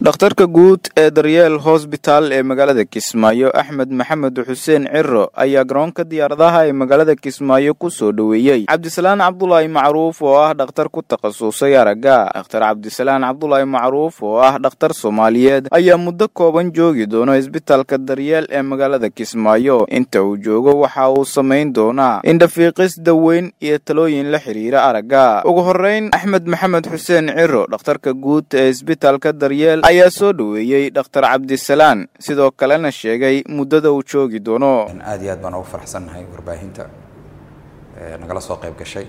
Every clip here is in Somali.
dhakhtarka guud ee daryeel hosbitaal ee magaalada kismaayo axmed maxamed xuseen ciro ayaa garoonka diyaaradaha ee magaalada kismaayo ku soo dhoweeyey cabdisalaan cabdulaahi macruuf oo ah dhakhtar ku takhasusay aragga dhakhtar cabdisalaan cabdulaahi macruuf oo ah dhakhtar soomaaliyeed ayaa muddo kooban joogi doona isbitaalka daryeel ee magaalada kismaayo inta uu joogo waxa uu samayn doonaa indhafiiqis daweyn iyo talooyin la xiriira aragga ugu horeyn axmed maxamed xuseen ciro dhakhtarka guud ee isbitaalka daryeel ayaa soo dhoweeyey dhakhtar cabdisalaan sidoo kalena sheegay muddada uu joogi doono aad iyo aad baan ugu faraxsannahay warbaahinta nagala soo qayb gashay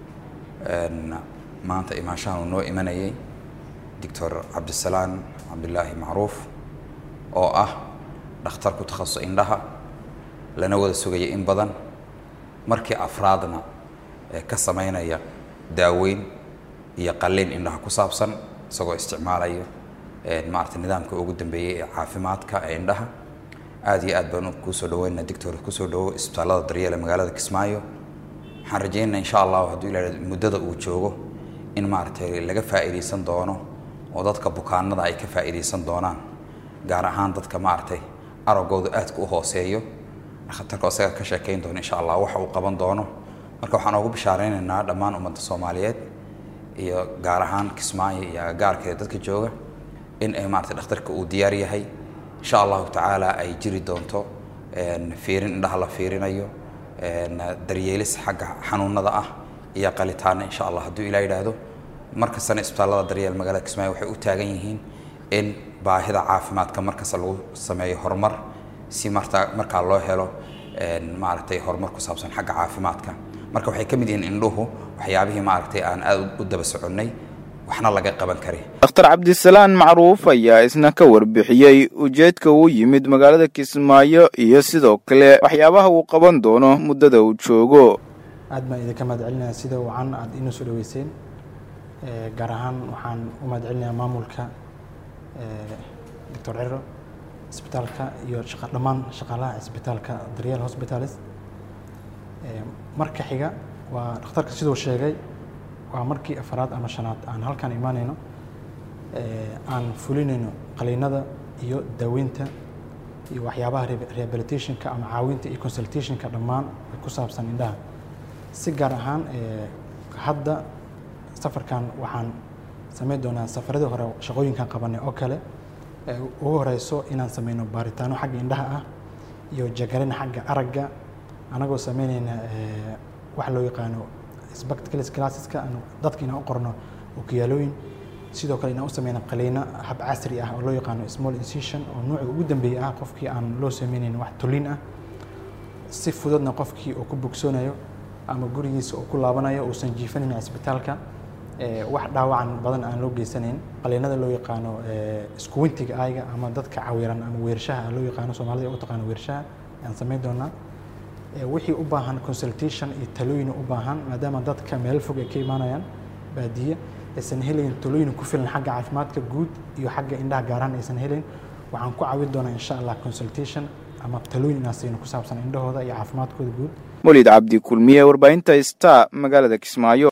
maanta imaanshahan uu noo imanayay doctor cabdisalaan cabdilaahi macruuf oo ah dhakhtar ku takhasus indhaha lana wada sugaya in badan markii afraadna ka samaynaya daaweyn iyo qalliin indhaha ku saabsan isagoo isticmaalaya maarata nidaamka ugu dambeeyey ee caafimaadka ee indhaha aad iyo aad baan kuusoo dhaweynaa doctor kusoo dhawo isbitaallada daryeel ee magaalada kismaayo waxaan rajeynaa insha allahu hadduu ila muddada uu joogo in maaragtay laga faa'iidaysan doono oo dadka bukaanada ay ka faa'iidaysan doonaan gaar ahaan dadka maaragtay aragooda aadka u hooseeyo dhakhtarka isaga ka sheekayn doono insha allah waxa uu qaban doono marka waxaan ugu bishaareynayna dhammaan ummadda soomaaliyeed iyo gaar ahaan kismaayo iyo agagaarkeeda dadka jooga in ay maarata dhakhtarka uu diyaar yahay insha allahu tacaala ay jiri doonto fiirin indhaha la fiirinayo daryeelis xagga xanuunada ah iyo qalitaana insha allah hadduu ilaa yidhaahdo markastana isbitaallada daryeel magaalada kismaayo waxay u taagan yihiin in baahida caafimaadka markasta lagu sameeyo horumar si marta markaa loo helo maaragtay horumar ku saabsan xagga caafimaadka marka waxay ka mid yihiin indhuhu waxyaabihii maaragtay aan aada u daba soconnay waxna laga qaban kari dhakhtar cabdisalaan macruuf ayaa isna ka warbixiyey ujeedka uu yimid magaalada kismaayo iyo sidoo kale waxyaabaha uu qaban doono muddada uu joogo aad baan idinka mahad celinaya sida wacan aad inoo soo dhaweyseen gaar ahaan waxaan u mahad celinayaa maamulka doctor ciro isbitaalka iyo dhammaan shaqaalaha isbitaalka daryeel hospitalis marka xiga waa dhakhtarka siduu sheegay waa markii afaraad ama shanaad aan halkan imaanayno aan fulinayno qaliinada iyo daaweynta iyo waxyaabaha rehabilitationka ama caawinta iyo consultationka dhammaan ku saabsan indhaha si gaar ahaan hadda safarkan waxaan samayn doonaa safaradii hore shaqooyinkan qabanay oo kale ugu horeyso inaan sameyno baaritaano xagga indhaha ah iyo jagarin xagga aragga anagoo sameynayna wax loo yaqaano spectacles classeska dadka inaan u qorno okiyaalooyin sidoo kale inaan u sameyna qaliino hab casri ah oo loo yaqaano small incision oo nuuca ugu dambeeya ah qofkii aan loo sameynayn wax tulin ah si fududna qofkii uu ku bogsoonayo ama gurigiisa uu ku laabanayo uusan jiifanayn isbitaalka wax dhaawacan badan aan loo geysanayn qaliinada loo yaqaano iskuwintiga ayga ama dadka cawiran ama weershaha loo yaqaano soomaalida u taqaano weershaha aan samayn doonaa wixii u baahan consultation iyo talooyin u baahan maadaama dadka meel fog ay ka imaanayaan baadiye aysan helayn talooyin ku filan xagga caafimaadka guud iyo xagga indhaha gaaraan aysan helayn waxaan ku caawin doonaa insha allah consultation ama talooyin inaan siino ku saabsan indhahooda iyo caafimaadkooda guud molid cabdi kulmiye warbaahinta star magaalada kismaayo